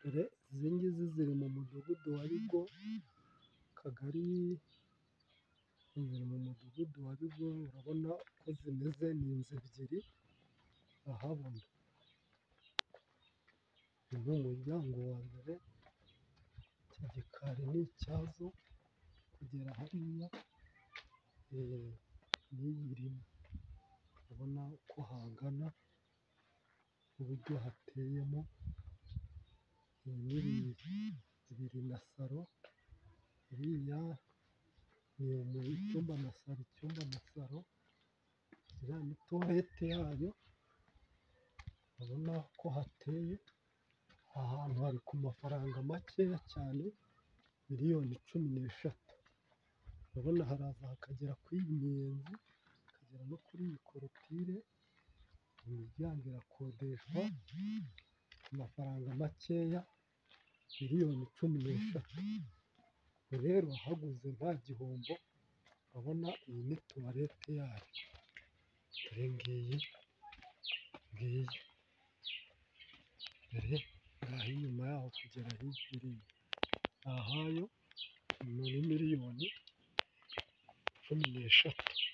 dore izi ngizi ziri mu mudugudu wa Bigo akagari ziri mu mudugudu wa Bigo urabona ko zimeze ni inzu ebyiri urahabona uyu ni umuryango wa mbere iki gikari ni icyazo kugera hariya n'iyi irimo urabona uko hangana uburyo hateyemo biri na salo iriya ni icyumba na salo icyumba na salo iriya ni tuwarete yayo urabona ko hateye aha hantu hari ku mafaranga makeya cyane miliyoni cumi n'eshatu urabona haraza hakagera kuri iyi miyenzi hakagera no kuri iyi korotire iyi miryango irakodeshwa amafaranga makeya miliyoni cumi n'eshatu rero uhaguze nta gihombo urabona iyi ni tuwarete yayo dore ngiyi ngiyi dore ngaho inyuma yaho kugera hirya iriya ahayo ni muri miliyoni cumi n'eshatu.